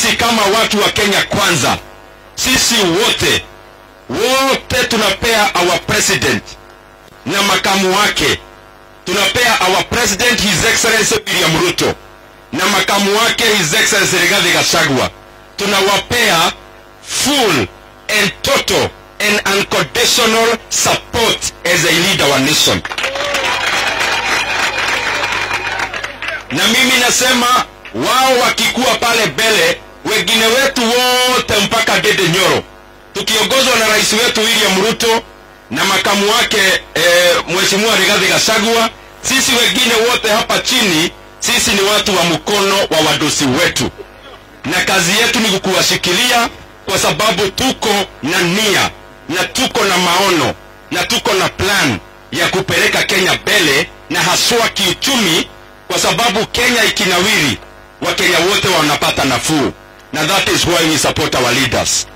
sisi kama watu wa Kenya Kwanza, sisi wote wote tunapea our president na makamu wake, tunapea our president his excellency William Ruto na makamu wake his excellency Rigathi Gachagua, tunawapea full and total and unconditional support as they lead our nation. Na mimi nasema wao wakikuwa pale mbele, wengine wetu wote mpaka Dede Nyoro, tukiongozwa na rais wetu William Ruto na makamu wake eh, Mheshimiwa Rigathi Gachagua, sisi wengine wote hapa chini, sisi ni watu wa mkono wa wadosi wetu, na kazi yetu ni kukuwashikilia kwa sababu tuko na nia na tuko na maono na tuko na plan ya kupeleka Kenya mbele na haswa kiuchumi, kwa sababu Kenya ikinawiri, Wakenya wote wanapata nafuu, na that is why we support our leaders.